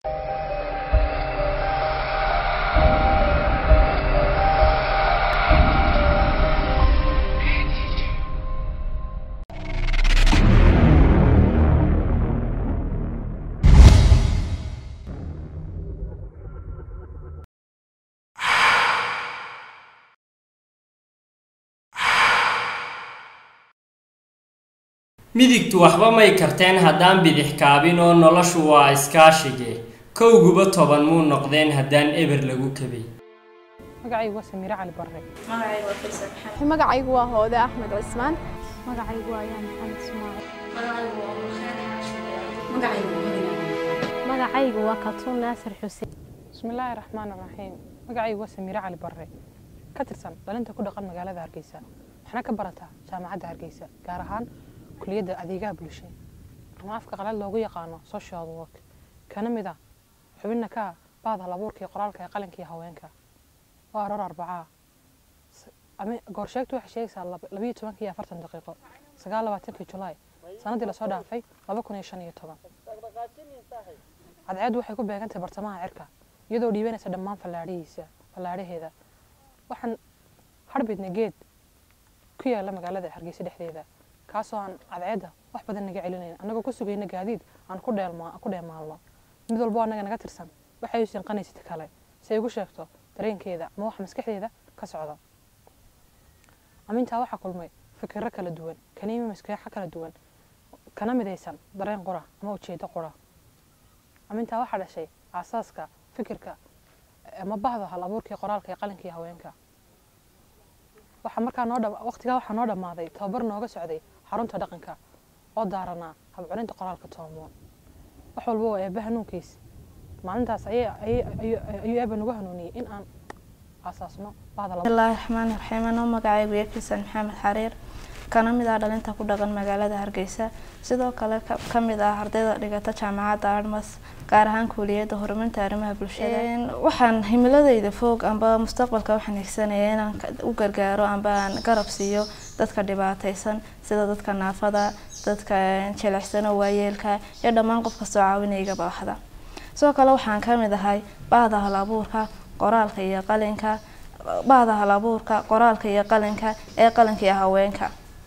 midigtu waxba may karteen haddaan bidix kaabin oo noloshu waa iskaashige kowguba toban muu noqdeen haddaan eber lagu kabay magacaygu waa samiire cali barre magacaygu waa hoode axmed cismaan magacaygu waa ayaan maxamed ismaaciil magacaygu waa katuun naasir xuseen bismillaahi raxmaan raxiim magacaygu waa samiire cali barre ka tirsan dhalinta ku dhaqan magaalada hargeysa waxna ka barataa jaamacadda hargeysa gaar ahaan kuliyadda adeegaha bulshada ama afka qalaad loogu yaqaano social work kana mid ah xubinna ka ah baada halabuurka iyo qoraalka ee qalinka iyo haweenka waa aroor arbacaa goorsheegtu waxay sheegaysaa labayo tobankii iyo afartan daqiiqo sagaal labaatankii julaay sanadii lasoo dhaafay laba kun iyo shan iyo toban cadceeddu waxay ku beegantahay bartamaha cirka iyadoo dhiibanaysa dhammaan fallaadhihiisa fallaadhaheeda waxaan harbidna geed ku yaala magaalada hargeysa dhexdeeda kaasoo aan cadceedda wax badan naga celinayn annagoo ku sugayna gaadiid aan ku dheemaalno mid walbo annaga naga tirsan waxay u sinqanaysid kale si ay ugu sheegto dareenkeeda ama wax maskaxdeeda ka socda amintaa waxaa kulmay fikiro kala duwan kaniimi maskaxo kala duwan kana midaysan dareen qura ama ujeedo qura amintaa waxaa dhashay aasaaska fikirka ama bahda hal abuurkii qoraalka ee qalinka iyo haweenka waxaa markaa noo waqtigaa waxaa noo dhammaaday tababar nooga socday xarunta dhaqanka oo daaranaa habculinta qoraalka toomoon wax walba waa eebba hanuunkiis maalintaas ayuu eebba nagu hanuuniyey in aan aasaasno bismillaahi raxmaani raxiim anoo magacaygu yakisan maxamed xariir kana mid ah dhalinta ku dhaqan magaalada hargeysa sidoo kale ka mid ah ardayda dhigata jaamacadda armas gaar ahaan kuuliyadda horumarinta arrimaha bulshada waxaan himiladayda foog amba mustaqbalka waxaan higsanaya inaan u gargaaro amba aan garab siiyo dadka dhibaataysan sida dadka naafada dadka jilicsano waayeelka iyo dhammaan qof kastoo caawinayga baaxda sidoo kale waxaan ka mid ahay bahda hal abuurka qoraalka iyo qalinka bahda hal abuurka qoraalka iyo qalinka ee qalinka iyo haweenka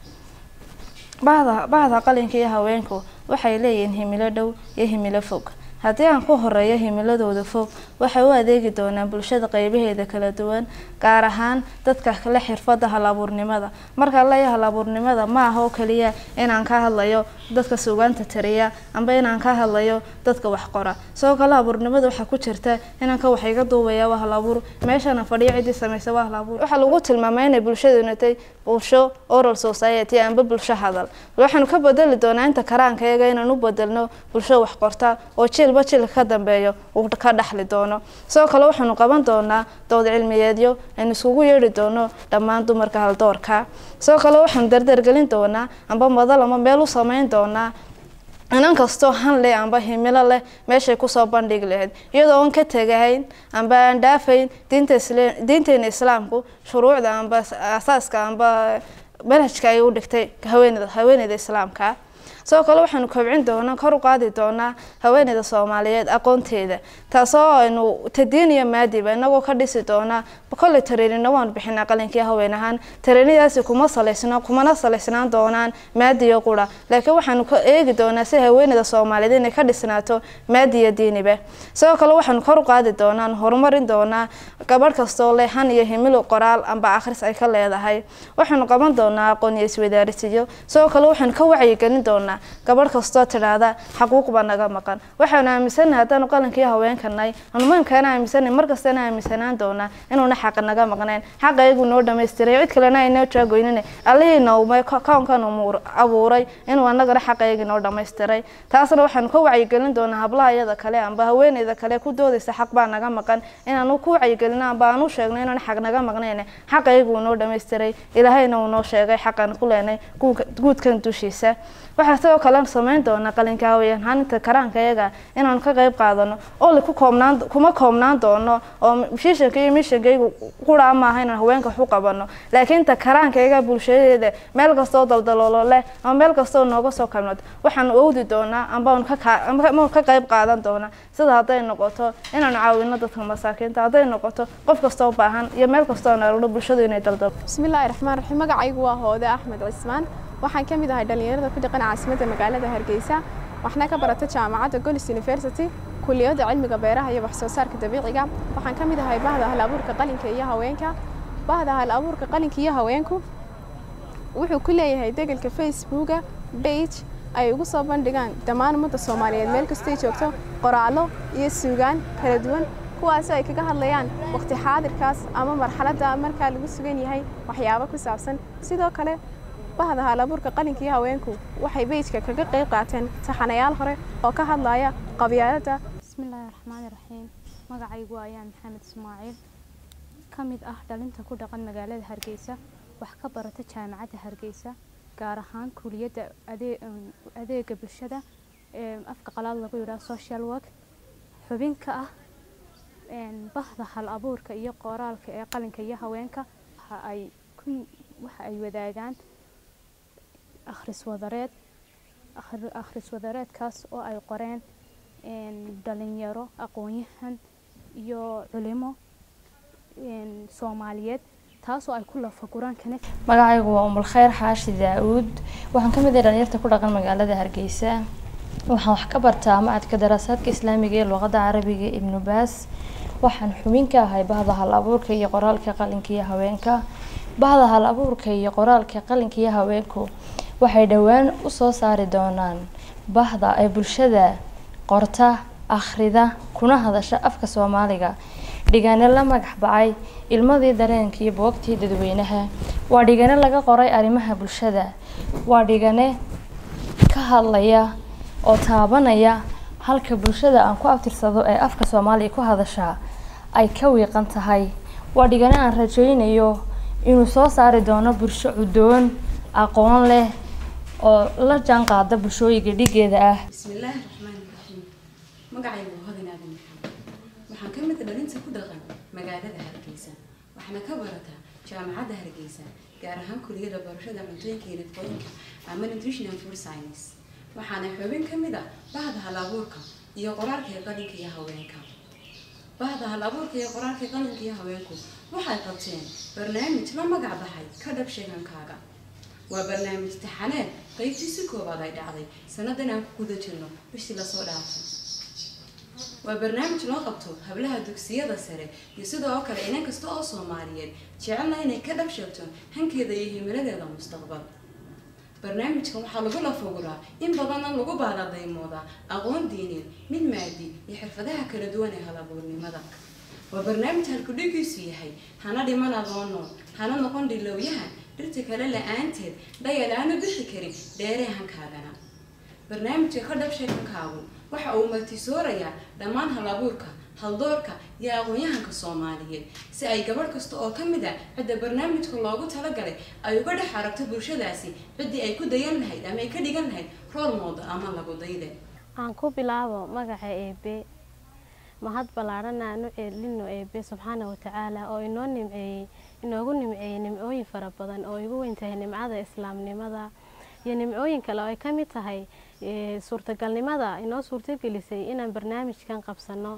bahda bahda qalinka iyo haweenku waxay leeyihiin himilo dhow iyo himilo fog haddii aan ku horeeyo himiladooda fog waxay u adeegi doonaan bulshada qeybaheeda kala duwan gaar ahaan dadka le xirfada halabuurnimada marka leeya halabuurnimada ma aha oo kaliya inaan ka hadlayo dadka suugaanta tariya amba inaan ka hadlayo dadka wax qora sidoo kale habuurnimada waxaa ku jirta inanka wax iga duubaya waa halabuur meeshana fadhiyo ciddii samaysa waa halabuur waxaa lagu tilmaamay inay bulshadu natay bulsho oral society amba bulsho hadal waxaanu ka bedeli doonaa inta karaankayaga inaan u bedelno bulsho wax qorta oo jilba jilka ka dambeeyo uu ka dhaxli doono sidoo kale waxaanu qaban doonaa dood cilmiyeedyo aynu iskugu yeedhi doono dhammaan dumarka haldoorka sidoo kale waxaanu dardargelin doonaa amba madal ama meel u sameyn doonaa inan kastoo han leh amba himilo leh meeshay kusoo bandhigi lahayd iyadoo aan ka tegahayn amba aan dhaafayn diinteena islaamku shuruucda amba asaaska amba manhajka ay u dhigtay haweeneyda haweeneyda islaamka sidoo kale waxaanu kobcin doonaa kor u qaadi doonaa haweeneyda soomaaliyeed aqoonteeda taasoo aynu tadiin iyo maadiba inagoo ka dhisi doonaa kolley tareenina waanu bixinaa qalinkii haween ahaan tareenidaasi kuma salaysna kumana salaysnaan doonaan maadiyo qura laakiin waxaanu ka eegi doonaa si haweeneyda soomaaliyeed inay ka dhisnaato maadiyo diiniba sidoo kale waxaanu kor u qaadi doonaan horumarin doonaa gabadh kastoo leh han iyo himilo qoraal amba akhris ay ka leedahay waxaanu qaban doonaa aqoon iyo iswadaarisiyo sidoo kale waxaanu ka wacyigelin doonaa gabadh kastoo tidhaahda xaquuq baa naga maqan waxaanu aaminsanahay haddaanu qalinkii haweenkanay anumaymkaana aaminsanahay markastana aaminsanaan doonaa inuuna xaqa naga maqnayn xaqa iyagu noo dhamaystiray cid kalena aynoo jaagoynina allihii noomay kownkan abuuray inuu anagana xaqa iyagii noo dhamaystiray taasna waxaanu ka wacyigelin doonaa hablaha iyada kale amba haweeneyda kale ku doodaysa xaq baa naga maqan inaanu ku wacyigelino amba aanu sheegno inuuna xaq naga maqnayn xaqa iyagu noo dhamaystiray ilaahayna uu noo sheegay xaqan ku leenay guudkan dushiisa waxaa sidoo kale sameyn doonaa qalinkaawayan haninta karaanka iyaga inaanu ka qeyb qaadano oo ku koobnaan kuma koobnaan doono oo mishiishanka iyo mishankaygu quraa maaha inaan haweenka wax u qabano laakiin ta karaanka iyaga bulshadeeda meel kastoo daldaloolo leh ama meel kastoo nooga soo kabnad waxaanu owdi doonaa ambaanu ka ka qeyb qaadan doonaa sida hadday noqoto inaanu caawino dadka masaakiinta hadday noqoto qof kastoo baahan iyo meel kastoo naalno bulshadu inay daldalo bismillaahi raxmaan raxiim magacaygu waa hoode axmed cismaan waxaan ka mid ahay dhallinyarada ku dhaqan caasimadda magaalada hargeysa waxna ka barata jaamacadda golis university kuliyadda cilmiga beeraha iyo waxsoo saarka dabiiciga waxaan ka mid ahay bahda hal abuurka qalinka iyo haweenka bahda hal abuurka qalinka iyo haweenku wuxuu ku leeyahay degelka facebooka bage ay ugu soo bandhigaan dhammaan ummadda soomaaliyeed meel kastay joogto qoraallo iyo suugaan kala duwan kuwaasoo ay kaga hadlayaan waqti xaadirkaas ama marxaladda markaa lagu sugan yahay waxyaabo ku saabsan sidoo kale bahda halabuurka qalinka iyo haweenku waxay beyjka kaga qayb qaateen taxanayaal hore oo ka hadlaya qabyaaladda bismillaahi raxmaani raxiim magacaygu ayaa maxamed ismaaciil ka mid ah dhalinta ku dhaqan magaalada hargeysa wax ka barata jaamacadda hargeysa gaar ahaan kuliyadda adeega bulshada ee afka qalaad lagu yidhaha social work xubin ka ah bahda hal abuurka iyo qoraalka ee qalinka iyo haweenka waxa ay waxa ay wadaagaan akhris wadareed akhris wadareedkaas oo ay qoreen dhalinyaro aqoon-yahan iyo culimo soomaaliyeed taasoo ay ku lafaguraan kana magacaygu waa umulkhayr xaashi daa-uud waxaan ka mid ahay dhalinyarta ku dhaqan magaalada hargeysa waxaan wax ka bartaa macadka daraasaadka islaamiga ee luqadda carabiga ibnu baas waxaan xubin ka ahay bahda hal abuurka iyo qoraalka qalinka iyo haweenka bahda hal abuurka iyo qoraalka qalinka iyo haweenku waxay dhowaan usoo saari doonaan bahda ay bulshada qorta akhrida kuna hadasha afka soomaaliga dhigane la magax bacay ilmadii dareenka iyo boogtii dadweynaha waa dhigane laga qoray arrimaha bulshada waa dhigane ka hadlaya oo taabanaya halka bulshada aan ku abtirsado ee afka soomaaliya ku hadashaa ay ka wiiqan tahay waa dhigane aan rajaynayo inuu soo saari doono bulsho cudoon aqoon leh oo la jaan qaada bulshooyinka dhigeeda ah bismillaahi raxmaani raxiim magacaygu waa hodan aadan maxamed waxaan ka mid dhalinta ku dhaqan magaalada hargeysa waxaana ka barataa jaamacadda hargeysa gaar ahaan kuliyada barashada cuntooyinka iyo nafaqooyinka ama nutrition and food science waxaana xubin ka mid ah bahda hal abuurka iyo qoraalka ee qalinka iyo haweenka bahda hal abuurka iyo qoraalka ee qalinka iyo haweenku waxay qabteen barnaamij la magac baxay ka dhab sheegankaaga waa barnaamij taxaneed qaybtiisi koowaad ay dhacday sanadan aan ku guda jirno bishii lasoo dhaafay waa barnaamij loo qabto hablaha dugsiyada sare iyo sidoo oo kale inan kasta oo soomaaliyeed jecelna inay ka dhab sheegto hankeeda iyo himiladeeda mustaqbal barnaamijkan waxaa lagu lafoguraa in badanna lagu baadadaymoodaa aqoon diineed mid maadi iyo xirfadaha kala duwan ee halabuurnimada waa barnaamij halkudhigiisu yahay hana dhiman adoon nool hana noqon dhilowyahan dhirta kale la-aanteed dhayal aanu bixi karin dheeree hankaagana barnaamijka ka dhab sheekankaagu waxa uu martisoorayaa dhammaan halabuurka haldoorka iyo aqoon-yahanka soomaaliyeed si ay gabadh kasta oo ka mid ah cidda barnaamijka loogu talagalay ay uga dhex aragto bulshadaasi ciddii ay ku dayan lahayd ama ay ka dhigan lahayd rool mooda ama lagu dayde aan ku bilaabo magaca eebe mahad ballaadhan aan u ceelino eebe subxaana watacaala oo inoo nimceeyey inoogu nimceeyey nimcooyin fara badan oo igu weyn tahay nimcada islaamnimada iyo nimcooyin kale oo ay ka mid tahay suurtagalnimada inoo suurtagelisay inaan barnaamijkan qabsano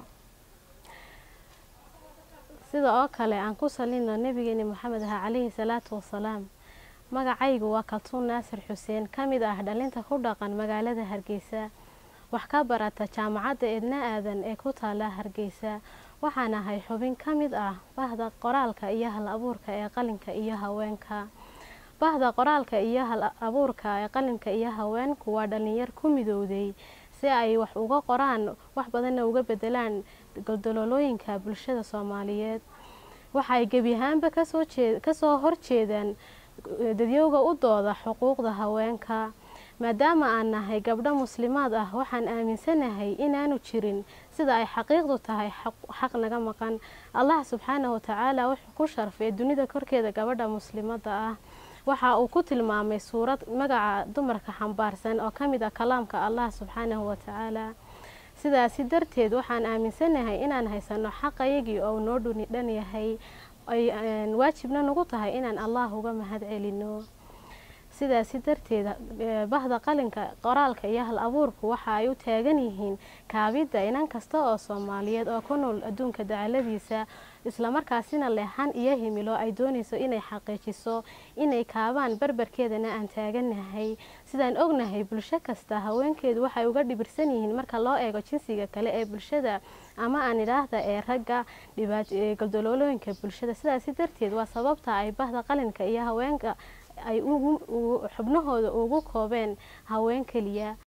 sida oo kale aan ku salino nabigeeni maxamed aha calayhi salaatu wasalaam magacaygu waa kaltuun naasir xuseen ka mid ah dhalinta ku dhaqan magaalada hargeysa wax ka barata jaamacadda eedna aadan ee ku taala hargeysa waxaan ahay xubin ka mid ah bahda qoraalka iyo hal abuurka ee qalinka iyo haweenka bahda qoraalka iyo hal abuurka ee qalinka iyo haweenku waa dhalinyar ku midowday si ay wax uga qoraan wax badanna uga bedelaan goldololooyinka bulshada soomaaliyeed waxay gebi ahaanba kasoo jee kasoo horjeedaan dadyowga u dooda xuquuqda haweenka maadaama aan nahay gabdho muslimaad ah waxaan aaminsanahay inaanu jirin sida ay xaqiiqdu tahay xaq naga maqan allah subxaana watacaala wuxuu ku sharfay dunida korkeeda gabadha muslimada ah waxa uu ku tilmaamay suurad magaca dumarka xambaarsan oo ka mid ah kalaamka allah subxaanahu watacaala sidaasi darteed waxaan aaminsanahay inaan haysano xaqayagii oo noo dhuni dhan yahay ay een, waajibna nagu tahay inaan allah uga mahad celino sidaasi darteed eh, bahda qalinka qoraalka iyo hal abuurku waxa ay u taagan yihiin kaabidda inan kasta oo soomaaliyeed oo ku nool adduunka dacaladiisa islamarkaasina leexan iyo himilo ay doonayso inay xaqiijiso inay kaabaan barbarkeedana aan taaganahay sidaan ognahay bulsho kasta haweenkeedu waxay uga dhibirsan yihiin marka loo eego jinsiga kale ee bulshada ama aan idhaahda ee ragga dhibaat- ee galdaloolooyinka bulshada sidaasi darteed waa sababta ay bahda qalinka iyo haweenka ay ugu u- xubnahooda ugu koobeen haween keliya